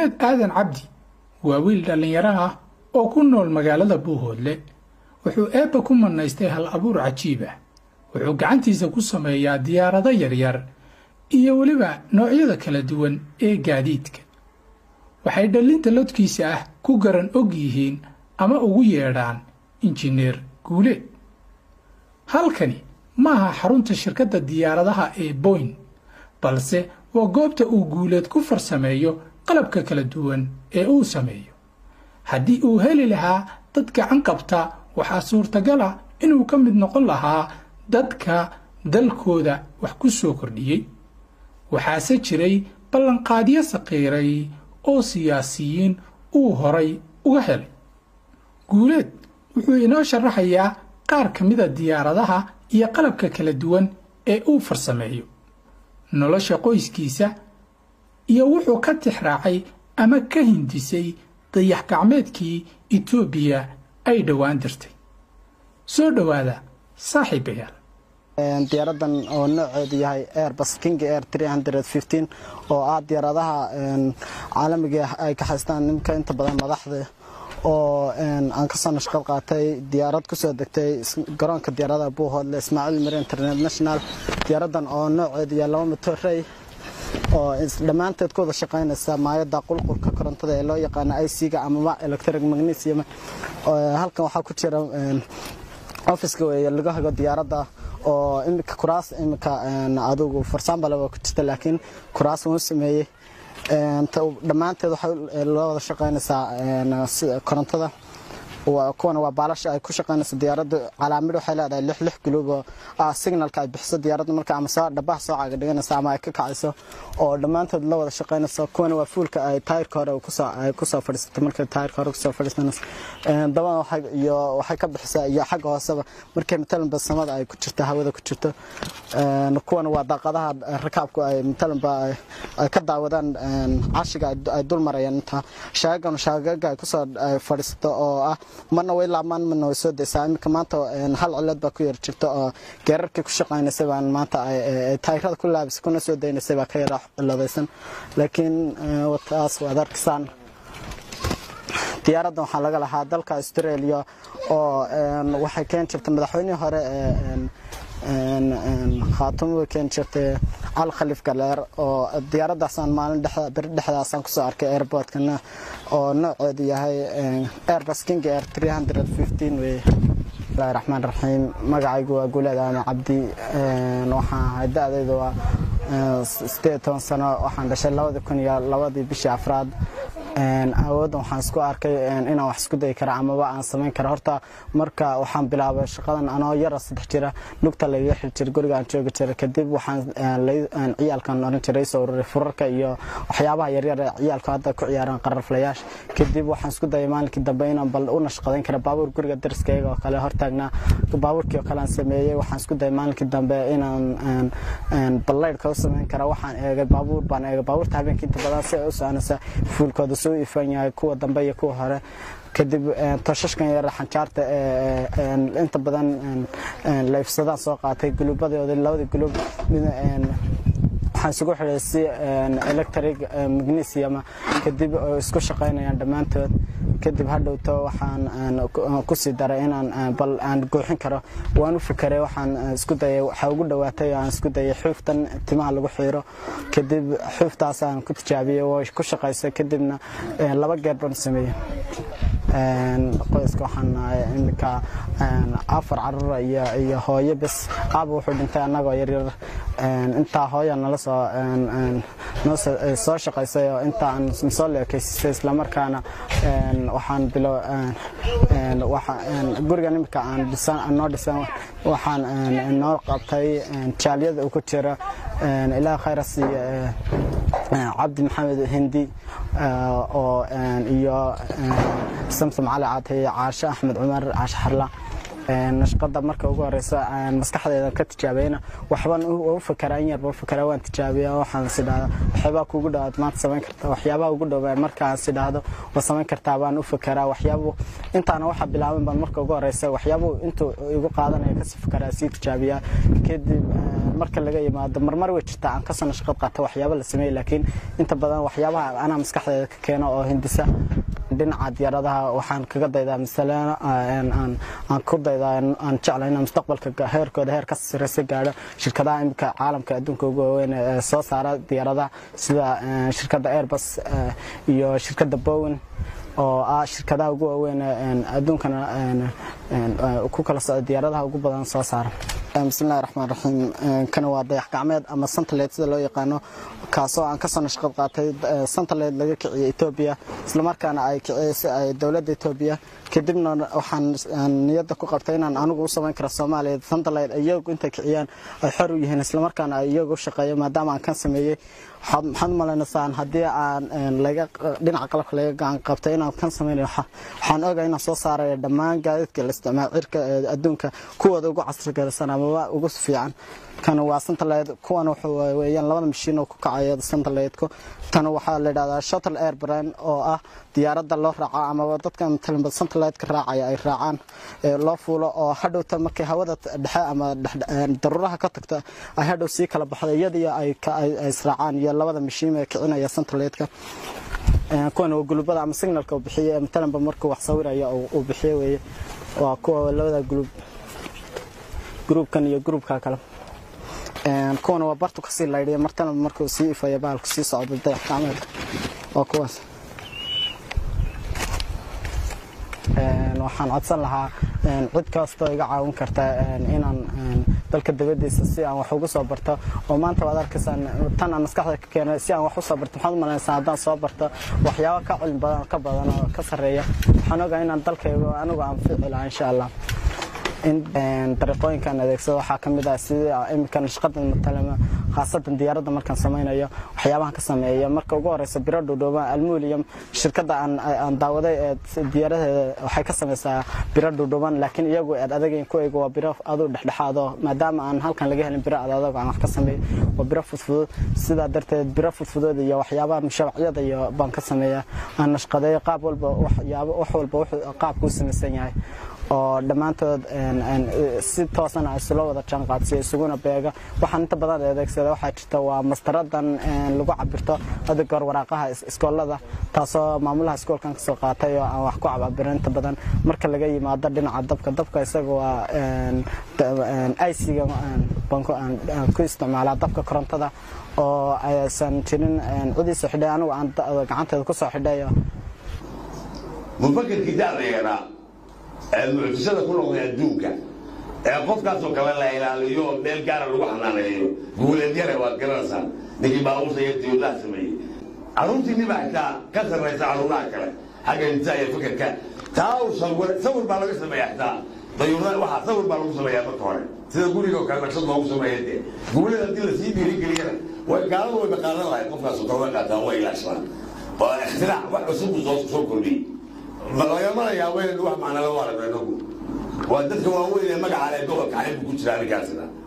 guuleed aadan cabdi waa wiil dhallinyaro ah oo ku nool magaalada buuhoodle wuxuu eebba ku mannaystay hal abuur cajiib ah wuxuu gacantiisa ku sameeyaa diyaarado yaryar iyo weliba noocyada kala duwan ee gaadiidka waxay dhallinta lodkiisa ah ku garan og yihiin ama ugu yeedhaan injineer guuleed halkani ma aha xarunta shirkadda diyaaradaha ee boyn balse waa goobta uu guuleed ku farsameeyo qalabka kala duwan ee uu sameeyo haddii uu heli lahaa dad gacan qabta waxaa suurtagal ah inuu ka mid noqon lahaa dadka dalkooda wax ku soo kordhiyey waxaase jiray ballanqaadyo saqiiray oo siyaasiyiin uu horay uga helay guuleed wuxuu inoo sharaxayaa qaar ka mida diyaaradaha iyo qalabka kala duwan ee uu farsameeyo nolosha qoyskiisa iyo wuxuu ka tixraacay ama ka hindisay dayax gacmeedkii etoobiya ay dhowaan dirtay soo dhowaada saaxiibayaal diyaaradan oo nooceedu yahay airbus king air oo ah diyaaradaha caalamiga ay ka haystaan nimka inta badan madaxda oo aan kasoo nashqad qaatay diyaarad kusoo degtay garoonka diyaaradaha buuhoodle ismaaciil mire international diyaaradan oo nooceedu yahay laba motorey oo dhammaanteed ku wada shaqaynaysa maayada qulqulka korontada ee loo yaqaano ic-ga amaba electric magnesium halkan waxaa ku jira officeka wey laga hago diyaaradda oo imika kuraas imika adugu farsaambale waa ku jirta laakiin kuraas wuu sameeyey dhammaanteed waxay loo wada shaqaynaysaa korontada kuwana waa baalasha ay ku shaqaynayso diyaaradda calaamid waxay leedahay lix lix guluub oo ah signalka ay bixiso diyaaradda marka ama soo dhabaha soo caaga dhiganayso ama ay ka kacayso oo dhammaantood la wada shaqaynayso kuwana waa fuulka ay taayirka hore ay kusoo fadhiisatay markay taayirka hore kusoo fadhiisanayso dabada iyo waxay ka bixisaa iyo xagga hooseba markay matalanba samada ay ku jirto hawada ku jirto kuwana waa daaqadaha rakaabku ay matalanba ay ka daawadaan cashiga ay dul marayaan inta shaagagan shaagaga ay kusoo fadhiisato oo ah marna way laabmaan marna way soo daysaa iminka maanta hal cilad baa ku yar jirta oo geerarkii ku shaqaynaysay baan maanta taayirada ku laabisay kuna soo daynaysay baa ka yara ciladaysan laakiin taas waad arkaysaan diyaaraddan waxaa laga lahaa dalka australia oo waxay keeni jirtay madaxweynihii hore khaatumo way keeni jirtay cali khaliif galeer oo diyaaraddaasaan maalin beri dhexdaasaan kusoo arkay airportkana oo nooceedu yahay airbus king air wey bismillahi raxmaan raxiim magacaygu waa guuleed aama cabdi waxaan ahay da-daydu waa sideed toban sano waxaan dhashay labadii kun iyo labadii bishii afraad awooddan waxaan isku arkay inaan wax isku dayi kara amaba aan samayn kara horta marka waxaan bilaabay shaqadan anoo yara saddex jira lugta lagaga xiri jira guriga aan joogi jira kadib waxaan ciyaalkan oran jiray soo ururay furarka iyo waxyaabaha yaryar ee ciyaalku hadda ku ciyaaraan qararflayaasha kadib waxaan isku dayay maalinkii dambe inaan bal u nashqadayn kara baabuur guriga dariskayga oo kale hortaagnaa baabuurkii oo kale aan sameeyey waxaan isku dayay maalinkii dambe inaan ballaydhka u samayn kara waxaan eegay baabuur baan eegay baabuurta habeenkii inta badan si ay u soconaysa fuulkooda soo ifan yahay kuwa dambe iyo kuwa hore kadib toshashkan yar xanjaarta inta badan layfsadaan soo qaatay guluubadooda labadii guluub waxaan isugu xidhay si electric magnesium kadib oo isku shaqaynayaan dhammaantood kadib hadhowto waxaan kusii daray inaan bal aan gooxin karo waan u fikeray waxaan isku dayay waxaa ugu dhowaatay aan isku dayay xuuftan timaha lagu xiiro kadib xuuftaasaan ku tijaabiyey way ku shaqaysay kadibna laba geer baan sameeyey qoyska waxaan nahay iminka afar carruura iyo iyo hooyo bes aaba wuxuu dhintay annagoo yaryar intaa hooya nala soo noo soo shaqaysay oo inta aan soo leekaysisay islamarkaana waxaan bilo gurigan iminka aan dhisan noo dhisan waxaan noo qabtay jaaliyada uu ku jira ilaah khayra siiya cabdi maxamed hindi oo iyo samsam cali caatay caashe axmed cumar caashe xarla nashqada marka ugu horeysa aan maskaxdeeda ka tijaabiyeyna waxbaan u fakeraa in yarba u fakeraa waan tijaabiyaa waxaan is idhahda waxyaabaa kugu dhowaad maanta samayn kartaa waxyaabaha ugu dhowaan markaan is idhaahdo waa samayn kartaa baan u fakeraa waxyaabu intaana waxa bilaaban baan marka ugu horeysa waxyaabu intuu igu qaadanaya kasii fakeraa sii tijaabiyaa kadib marka laga yimaado marmar way jirtaa aan kasoo nashqad qaata waxyaaba la sameeyey laakiin inta badan waxyaabaha anaa maskaxdeeda ka keeno oo hindisa dhinaca diyaaradaha waxaan kaga daydaa masalena aan ku daydaa aan jecla inaan mustaqbalka heerkooda heer ka sareysa gaadho shirkadaha imika caalamka adduunka ugu waaweyn ee soo saara diyaaradaha sida shirkadda airbus iyo shirkadda bowen oo ah shirkadaha ugu waaweyn adduunkana ku kala socda diyaaradaha ugu badan soo saara bismillahi raxmaan raxiim kana waa dayax gacmeed ama santaled sida loo yaqaano kaasoo aan kasoo nashqad qaatay santaled laga kiciyey etoobiya islamarkaana ay kiciyey dowladda etoobiya kadibna waxaan niyadda ku qabtay inaan anigu u samayn karo soomaaliya santaled iyagu intay kiciyaan ay xor u yihiin islamarkaana ay iyagu u shaqeeyo maadaama aan kan sameeyey maxaad umalaynasaan haddii aan dhinaca qalabka laga gacan qabtay inaan kan samaynayo waxaan ogahay inaan soo saarayo dhammaan gaadiidka la isticmaalo cirka adduunka kuwooda ugu casrigarsan amaba ugu fiican kan waa santaled kuwan weeyaan labada mashiin oo ku kacayo santaledku tan waxaa la yidhahdaa shuttle airbrine oo ah diyaaradda loo raaco amaba dadka matalanba santaledka raacaya ay raacaan loo fuulo oo hadhowta markay hawada dhexe ama daruuraha ka tagto ay hadhow sii kala baxdo iyadiyo ay israacaan iyo labada mashiin ee kicinaya santaledka kuwan waa gulubada ama signalka uu bixiye matalanba markuu wax sawiraya uu bixiye weeye waa kuwa labada gulub gruubkan iyo gruubka kale kuwana waa bartu kasii laydhiya martana markuu sii ifaya baalku sii socdo dayax gacmeedka waa kuwaas waxaan codsan lahaa cid kastoo iga caawin karta inaan dalka dabadiisa si aan wax ugu soo barto oo maanta waad arkaysaan tan aan maskaxda ka keenay si aan wax u soo barto maxaad umalaynaysaa haddaan soo barto waxyaabo ka cilmi badan ka badan oo ka sarreeya waxaan ogaa inaan dalkaygu anigu aan fici lahaa insha allah in dariiqooyinkan adeegsado waxaa ka mid ah sida imika nashqadan matalama khaasatan diyaaradda markaan samaynayo waxyaabahan ka sameeya marka ugu horeysa biro dhuudhuuban almulium shirkadda aan daawaday ee diyaaradeeda waxay ka samaysaa biro dhuudhuuban laakiin iyagu eed adagayn kuwaygu waa biro aduu dhexdhexaado maadaama aan halkan laga helin biro adadago aan wax ka sameeyo waa biro fudfudud sidaa darteed biro fudfudud iyo waxyaabaha mushabacyada iyo baan ka sameeya aan nashqadeeyo qaab walba waxyaabo wax walba qaabku u samaysan yahay oo dhammaantood si toosana isula wada jaanqaadsiya isuguna beega waxaan inta badan adeegsada waxaa jirta waa mastaradan lagu cabirto hada goor waraaqaha iskoolada taasoo maamulaha iskoolkan kasoo qaatay oo aan wax ku cababirin inta badan marka laga yimaado dhinaca dabka dabka isaga waa iciga ku isticmaalaa dabka korontada oo aysan jirin cidiisa xidhay anigu aan gacanteeda kusoo xidhayo mufakerkii da'da yaraa ee mucjisada ku noqday adduunka ee qofkaasoo kale la ilaaliyo oo meel gaara lagu xanaaneeyo guuleed yare waad garanaysaan ninkii baabuurta iyo diyuudaha sameeyey carruurtiinni baa xitaa ka sarraysa carruuraha kale xagga intaa iyo fikirka taa uu sawir sawir baa laga sameeyaa xitaa dayuurada waxaa sawir baa lagu sameeyaa marka hore sida gurigoo kale naqshad loogu sameeya dee guuleed haddii lasii dhiirigeliyana way gaalada way baqaadan lahayd qofkaasoo kale way qaataan way ilaashadaan oo ikhtirac wax cusub soo soo kordhiyey lagamana yaabo inaynu wax macnala u aragno inagu waa dadka waaweyn ee magaca leh gobolka xaybku ku jira arrinkaasina